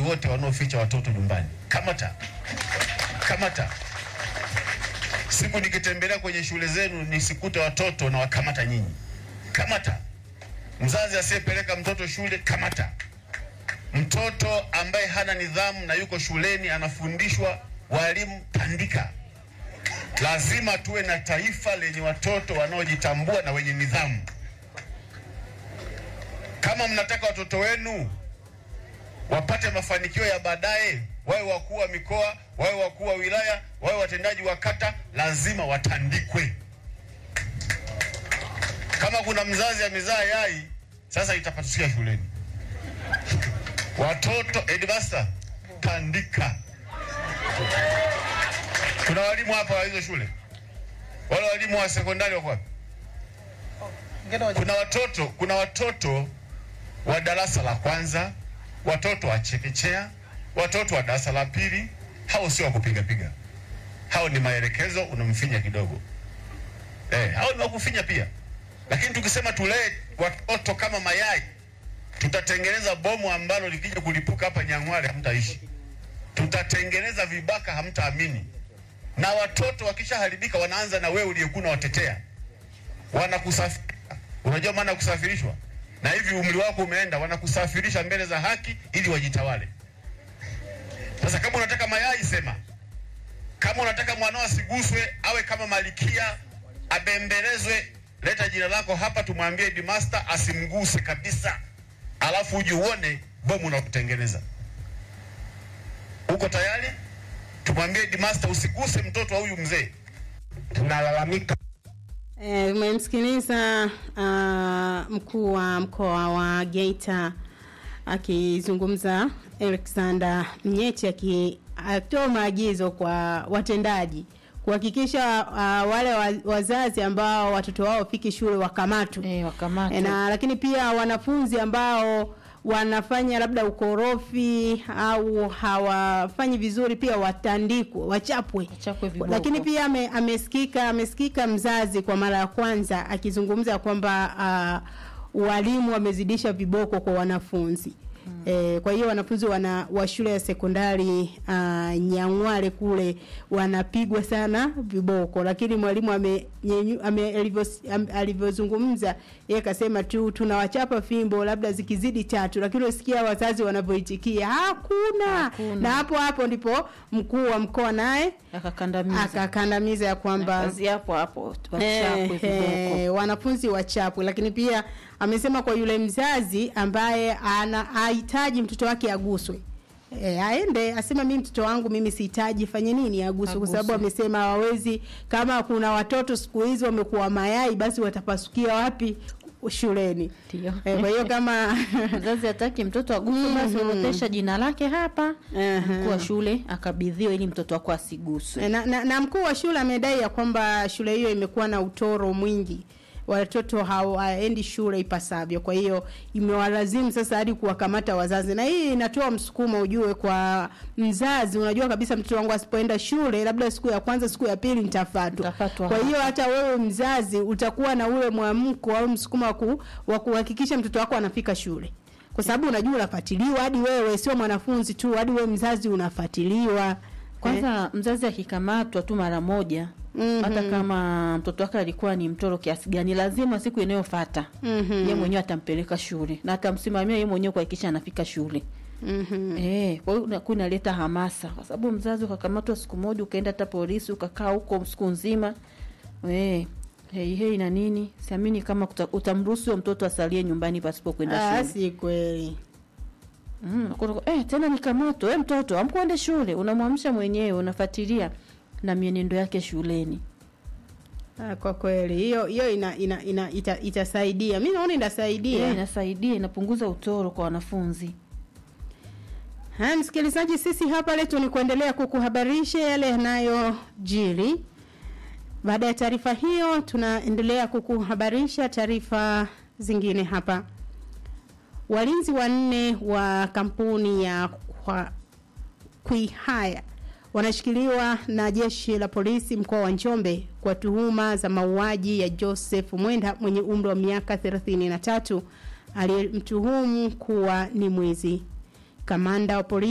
wote wanaoficha watoto nyumbani, kamata, kamata. Siku nikitembelea kwenye shule zenu nisikute watoto na wakamata nyinyi, kamata. Mzazi asiyepeleka mtoto shule, kamata. Mtoto ambaye hana nidhamu na yuko shuleni anafundishwa, walimu tandika. Lazima tuwe na taifa lenye watoto wanaojitambua na wenye nidhamu. Kama mnataka watoto wenu wapate mafanikio ya baadaye, wawe wakuu wa mikoa, wawe wakuu wa wilaya, wawe watendaji wa kata, lazima watandikwe. Kama kuna mzazi amezaa yai, sasa itapatukia shuleni. Watoto headmaster, tandika. Kuna walimu hapa wa hizo shule, wale walimu wa sekondari wako wapi? Kuna watoto, kuna watoto wa darasa la kwanza, watoto wa chekechea, watoto wa darasa la pili. Hao sio wa kupiga piga, hao ni maelekezo, unamfinya kidogo eh, hao ni wa kufinya pia. Lakini tukisema tulee watoto kama mayai, tutatengeneza bomu ambalo likija kulipuka hapa Nyang'hwale hamtaishi. Tutatengeneza vibaka, hamtaamini. Na watoto wakishaharibika, wanaanza na wewe uliyekuwa unawatetea, wanakusafirisha. Unajua maana ya kusafirishwa? Na hivi umri wako umeenda, wanakusafirisha mbele za haki ili wajitawale. Sasa kama unataka mayai, sema. Kama unataka mwanao asiguswe, awe kama malikia, abembelezwe, leta jina lako hapa, tumwambie headmaster asimguse kabisa, alafu uje uone bomu unakutengeneza. Uko tayari? Tumwambie headmaster usiguse mtoto wa huyu mzee. Tunalalamika Eh, Umemsikiliza uh, mkuu wa mkoa wa Geita akizungumza Alexander Mnyeti akitoa maagizo kwa watendaji kuhakikisha uh, wale wa, wazazi ambao watoto wao wafiki shule wakamatwe Eh, wakamatwe. na lakini pia wanafunzi ambao wanafanya labda ukorofi au hawafanyi vizuri pia watandikwe wachapwe Wachapwe viboko. lakini pia ame, amesikika amesikika mzazi kwa mara ya kwanza akizungumza kwamba uh, walimu wamezidisha viboko kwa wanafunzi hmm. E, kwa hiyo wanafunzi wana wa shule ya sekondari uh, Nyang'hwale kule wanapigwa sana viboko, lakini mwalimu ame, nyenyu- ame alivyo- am- alivyozungumza yeye akasema tu tunawachapa fimbo labda zikizidi tatu, lakini usikia wazazi wanavyoitikia hakuna. Hakuna. Na hapo hapo ndipo mkuu wa mkoa naye akakandamiza akakandamiza ya kwamba kazi hapo hapo wachapwe Eh, viboko eh, wanafunzi wachapwe, lakini pia amesema kwa yule mzazi ambaye anahitaji mtoto wake aguswe E, aende asema mimi mtoto wangu mimi sihitaji fanye nini aguswe, kwa sababu Aguswe. amesema hawawezi. Kama kuna watoto siku hizi wamekuwa mayai, basi watapasukia wapi? Shuleni. Ndio. E, kwa hiyo kama mzazi hataki mtoto aguswe basi orodhesha jina lake hapa Aha. mkuu wa shule akabidhiwa ili mtoto wako asiguswe na, na, na mkuu wa shule amedai ya kwamba shule hiyo imekuwa na utoro mwingi watoto hawaendi shule ipasavyo kwa hiyo imewalazimu sasa hadi kuwakamata wazazi na hii inatoa msukumo ujue kwa mzazi unajua kabisa mtoto wangu asipoenda shule labda siku ya kwanza siku ya pili nitafatwa Nitafatwa kwa hiyo hapa. hata wewe mzazi utakuwa na ule mwamko au msukumo wa ku- wa kuhakikisha mtoto wako anafika shule kwa sababu unajua unafuatiliwa hadi wewe sio mwanafunzi tu hadi wewe mzazi unafuatiliwa kwanza mzazi akikamatwa tu mara moja Mhm. hata kama mtoto wake alikuwa ni mtoro kiasi gani lazima siku inayofuata Mhm. yeye mwenyewe atampeleka shule na atamsimamia yeye mwenyewe kuhakikisha anafika shule Mhm. Eh, kwa hiyo unakuwa inaleta hamasa kwa sababu mzazi ukakamatwa siku moja ukaenda hata polisi ukakaa huko siku nzima eh, hei hei na nini siamini kama kuta- utamruhusu huyo mtoto asalie nyumbani pasipo kwenda Ah, shule si kweli. Mm, unakuta- eh, tena nikamatwa eh, mtoto amkuende shule unamwamsha mwenyewe unafuatilia na mienendo yake shuleni Ah, kwa kweli hiyo hiyo ina, ina, ina ita, itasaidia. Mimi naona inasaidia. Eh, inasaidia inapunguza utoro kwa wanafunzi Haya, msikilizaji, sisi hapa letu ni kuendelea kukuhabarisha yale yanayojiri. Baada ya taarifa hiyo, tunaendelea kukuhabarisha taarifa zingine hapa. Walinzi wanne wa kampuni ya kwa Kwihaya wanashikiliwa na jeshi la polisi mkoa wa Njombe kwa tuhuma za mauaji ya Joseph Mwenda mwenye umri wa miaka 33 aliyemtuhumu kuwa ni mwizi. Kamanda wa polisi